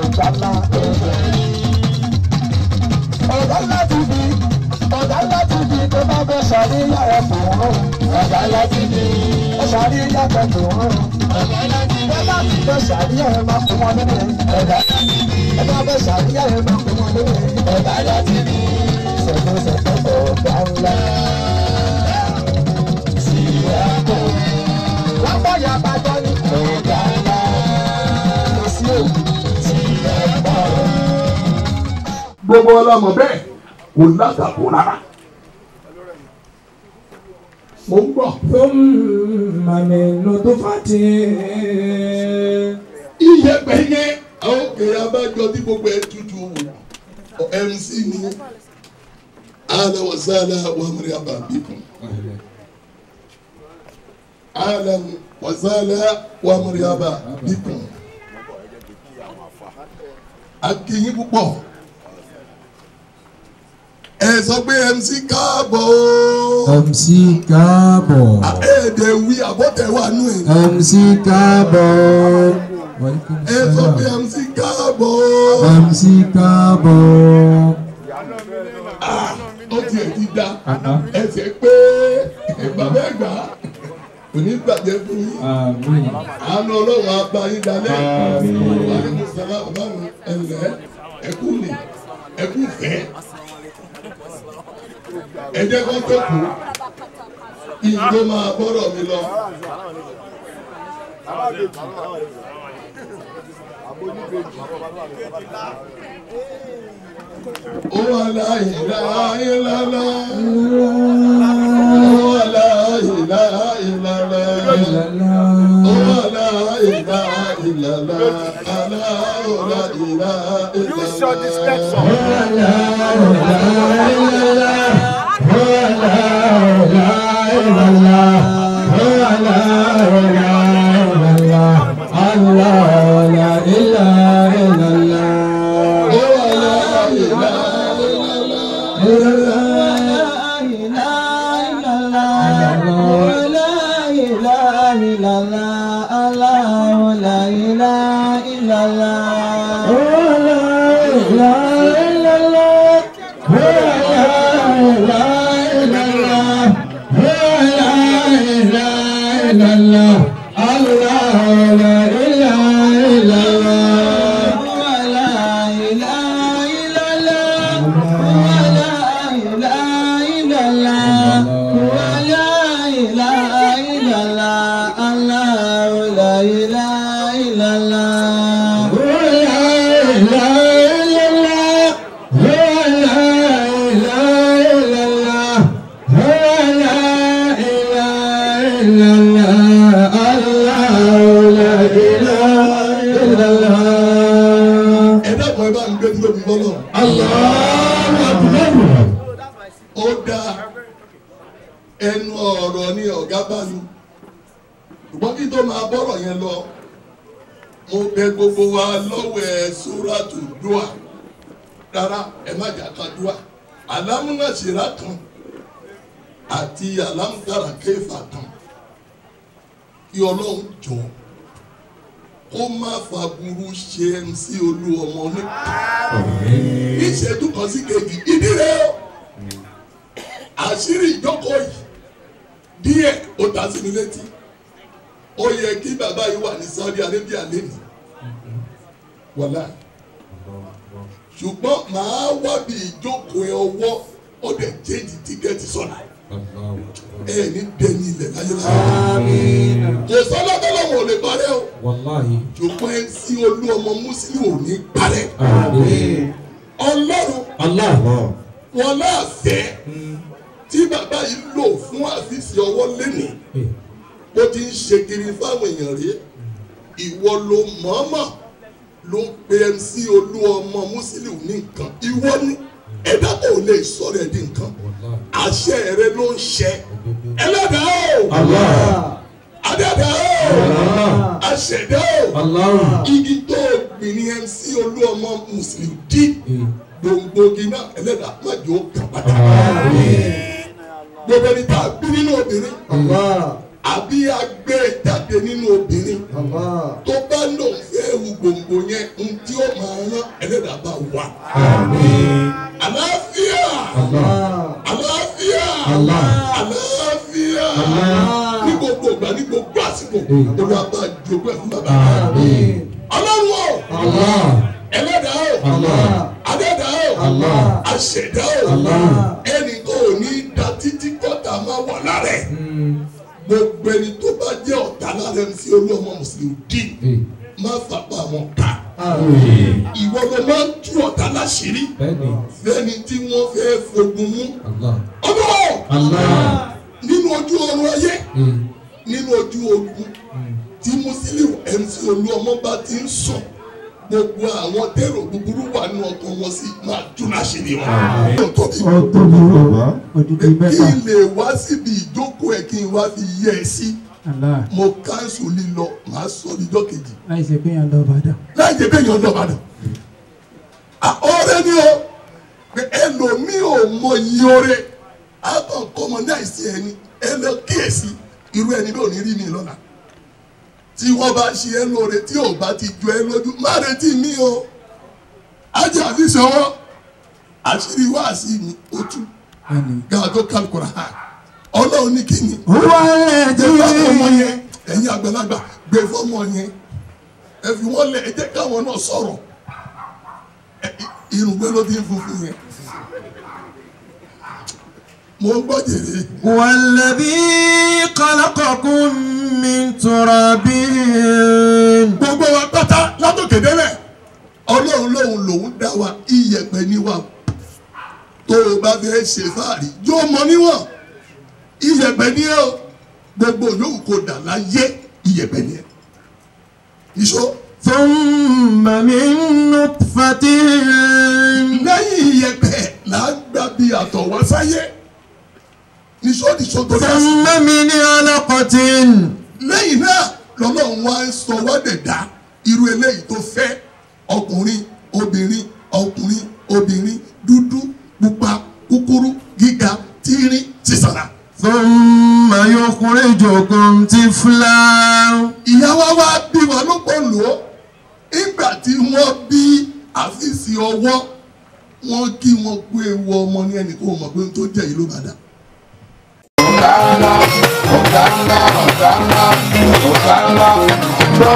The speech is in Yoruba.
ọjà ńlá. ọ̀gá ńlá ti di ọ̀gá ńlá ti di tó bá fẹ́ ṣàríyá ẹ̀ tó ń rún. ọ̀gá ńlá ti di ẹ̀ ṣàríyá ẹ̀ tó ń rún. ọ̀gá ńlá ti di ẹ̀ bá ti fẹ́ ṣàríyá ẹ̀ máa fún wọn lóde. ọ̀gá ńlá ti di ẹ̀ bá fẹ́ ṣàríyá ẹ̀ máa fún wọn lóde. ọ̀gá ńlá ti di ṣẹ̀fẹ̀ṣẹ̀fẹ̀ ọ̀gá ńlá. síyàtọ̀ wọ́n bọ̀ yà bàjọ́ ní ọ̀gá ńlá. kò sí òkú síyàtọ̀. gbogbo ọlọmọ bẹ́ẹ̀ kò látàkó rárá mo ń gbọ́ ثم من نطفة iyẹ̀pẹ̀ yẹn àwọn kèrè abájọ tí gbogbo ẹ̀ tutù wò mc ni ala wa sala wa mariaba bikum ala wa sala wa mariaba bikum akínyìn púpọ̀ ẹ sọ pé mc káàbọ̀ o MC káàbọ̀ èdè wí àbọ̀tẹ̀ wà nù ẹ̀ MC káàbọ̀ Walaikum ẹ sọ pé salam. mc káàbọ̀ o. MC káàbọ̀ ó tiẹ̀ ti da ẹsẹ̀ pé bàbá ẹ̀gbá kò ní gbàjẹ́ fún yín àmín àánú ọlọ́run abá yín dalẹ̀ wàlẹ́kùn sàlá bàbá mi ẹ̀lẹ́ ẹ̀kú ni ẹ̀kú fẹ́ ẹ̀jẹ̀ kan tó kù ìjọ máa bọ́rọ̀ mi lọ. ó wà láyé láyé lálá ó wà láyé láyé lálá. Use your discretion. ẹ dákun ẹ bá ń gbé tí lóbi bọ́lọ̀. ó dá ẹnu ọ̀rọ̀ ní ọ̀gá bá mi ṣùgbọ́n kí tó máa bọ́rọ̀ yẹn lọ mo bẹ gbogbo wa lọ́wọ́ ẹ sóràtù dùà rárá ẹ má jà ká dùà alámúnáṣírà kan àti alámúdára kéfà kan kí ọlọ́run jọ kó má fa burú ṣe mc olú ọmọ ní ní ìṣẹ́jú kan sí kejì ìdílé o àṣírí ìjókòó yìí díẹ̀ ó ta sí mi létí ó yẹ kí bàbá yìí wà ní Saudi Arabia lẹ́nu wàlá ṣùgbọ́n màá wá bí ìjókòó ẹ ọwọ́ ó dẹ̀ jẹ́jì tíkẹ́ẹ̀tì sọ̀nà ẹ ní dẹ́ni ilẹ̀ láyéláyé kò sọ́lá tọ́lọ́wọ̀n ò lè parẹ́ o Wallahi. ṣùgbọ́n ẹ sí olú ọmọ mùsùlùmí ò ní parẹ́ ọlọ́run Allah. wọn láàfẹ́ tí bàbá yìí lò fún àfíìsì ọwọ́ lẹ́nìí bó ti ń ṣe kiri fáwọn èèyàn rí ìwọ ló mọ̀ọ́mọ̀ ló pe mc olú ọmọ mùsùlùmí ní nǹkan ìwọ ni ẹ̀dá kò lè sọ̀rọ̀ ẹ̀ di nǹkan àṣẹ rẹ ló ń ṣẹ ẹlẹ́dàá o adẹ́dàá o àṣẹdá o Allah. igi tó gbìn ní mc olú ọmọ mùsùlùmí dí gbòǹgbòǹgì náà ẹlẹ́dàá má jò ó kà pátá gbogbo ẹni tá a bí nínú obìnrin àbí agbé jáde nínú obìnrin tó bá lòun fẹ́ ewu gbòǹgbò yẹn ń tí ó máa rán ẹlẹ́dàá bá wà. àlàáfíà àlàáfíà àlàáfíà ní gbogbo ìgbà ní gbogbo àsìkò olúwa bá jogún ẹ̀ fún bàbá ọlọ́run o ẹlẹ́dàá o adẹ́dàá o aṣẹ̀dá o ẹnì kan ò ní da títí kọ́ta máa wà lára ẹ̀ gbogbo ẹni tó bá jẹ́ ọ̀tá lára ẹni sí olú ọmọ mùsùlùmí dì má fapá wọn ká ìwọ ló máa ń tú ọ̀tá láṣìírí fẹ́ni tí wọ́n fẹ́ fogun mú ọmọ nínú ojú ọrùn ayé nínú ojú ogun tí Musiliu MC Olúọmọ bá ti ń sùn gbogbo àwọn tèrò búburú wà nínú ọkàn wọn sí máa tún láṣìírí wọn. tóbi Odidi kí mẹ́ta. n lè wá síbi ìjókòó ẹ̀ kí n wá fi yẹ ẹ sí Allah. mo káńsù lílọ màá sọ níjọ́ kejì Láì ṣe pé yàn lọ Ìbàdàn. láì jẹ́ bẹ́ẹ̀ yàn lọ Ìbàdàn. ọ̀rẹ́ ni o pé ẹlòmíì ò mọ iye oore àbọ̀ kọ́mọ náà sí ẹni ẹ lọ kíyèsí irú ẹni bẹ́ẹ̀ ò ní rí mi lọ́la tí wọ́n bá ṣe ẹ lóore tí ò bá ti jọ ẹ lójú má retí mi o ajá àfi sọwọ́ àṣírí wáàsí mi ó tú Bẹ́ẹ̀ni. gáà tó kálukúrà ha ọlọ́run ní kíni Wọ́n gbé fọ́mọ yẹn ẹ̀yin àgbàlagbà gbé fọ́mọ yẹn ẹ fi wọ́n lẹ̀ ẹ jẹ́ káwọn náà sọ̀rọ̀ Ẹ- irùngbẹ́ ló ti ń funfun yẹn mo ń gbọ́ jèrè والذي خلقكم من تراب gbogbo wa pátá látòkè délẹ̀ ọlọ́run lòun lòun dá wa iyẹ̀pẹ̀ ní wa tó o bá fẹ́ ṣe fáàrí yóò mọ níwọ̀n iyẹ̀pẹ̀ ní ẹ o gbogbo yòówù kò dà láyé iyẹ̀pẹ̀ ní ẹ ìṣó ثم من نطفة lẹ́yìn iyẹ̀pẹ̀ là ń gbà bí àtọ̀ wá sáyé níṣó níṣó tó dá sí ثم من علقة lẹ́yìn náà lọ́lọ́run wá ń sọ wá dẹ̀dá irú eléyìí tó fẹ́ ọkùnrin obìnrin ọkùnrin obìnrin dúdú pupa kúkúrú gíga tíírín sísàlà. ثم يخرجكم طفلا ìyá wa wá bí wa ló pọ̀ lò ó ìgbà tí wọ́n bí àfíìsì ọwọ́ wọ́n kí wọ́n kú ewu ọmọ ní ẹnì kó mọ̀ pé tó jẹ́ yìí ló bá dà. Ọ̀gá ńlá, ọ̀gá ńlá, ọ̀gá ńlá, ọ̀gá ńlá.